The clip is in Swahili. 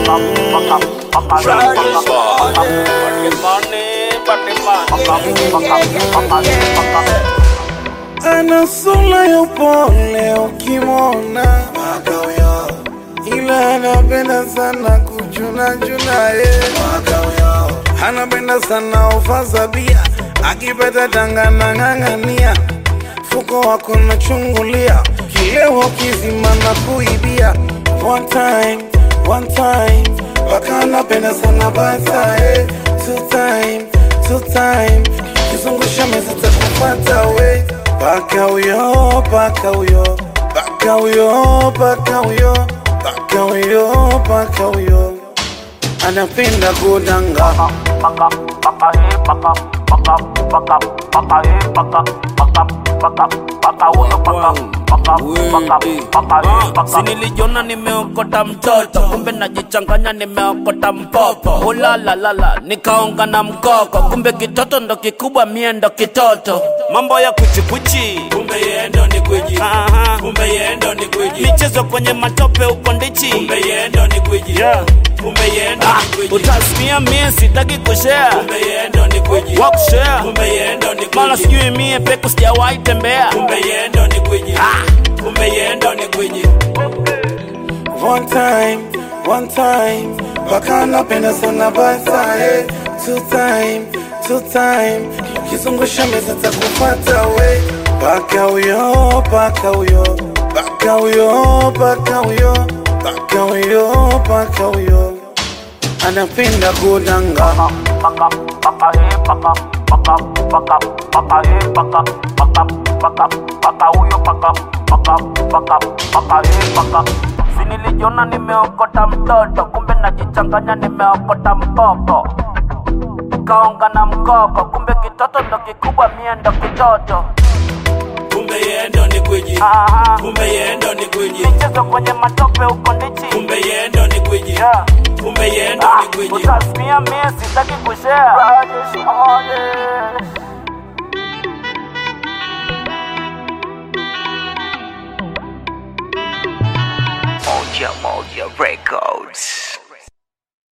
Ana sura ya upole ukimwona, ila anapenda sana kuchuna chuna ye. Anapenda sana ufaza bia, akipata tanga na ng'ang'ania, fuko wako nachungulia, kilewo kizima na kuibia. One time, one time, mpaka anapenda sana bata eh. Two time, two time, kizungusha meza takufata we. Paka huyo, paka huyo, paka huyo, paka huyo, paka huyo, paka huyo, anapenda kudanga. sinilijiona nimeokota mtoto kumbe najichanganya nimeokota mpopo ulalalala nikaonga na mkoko kumbe kitoto ndo kikubwa mie ndo kitoto mambo ya kuchikuchi kumbe yendo ni gwiji Aha. kumbe yendo ni gwiji michezo kwenye matope uko ndichi kumbe yendo ni gwiji Yeah. kumbe yendo Ah, ni gwiji utasimia mie sitaki kushare kumbe yendo ni gwiji wakushare kumbe yendo ni mala gwiji sijui mie peku sijawahi tembea kumbe yendo ni gwiji kumbe yendo ni gwiji One time, one time, mpaka anapenda sana bata eh. Two time, two time, kizungusha meza takufata we. Paka huyo, paka huyo, paka huyo, paka huyo, paka huyo, paka huyo, anapenda kudanga. sinilijiona nimeokota mtoto kumbe najichanganya nimeokota mpopo kaonga na mkoko kumbe kitoto ndo kikubwa mie ndo kitoto kumbe yendo ni gwiji Aha. kumbe yendo ni gwiji michezo kwenye matope uko ndichi kumbe yendo ni gwiji Yeah. kumbe yendo Ah, ni gwiji utasimia mie sitaki kushare Moja Moja Records.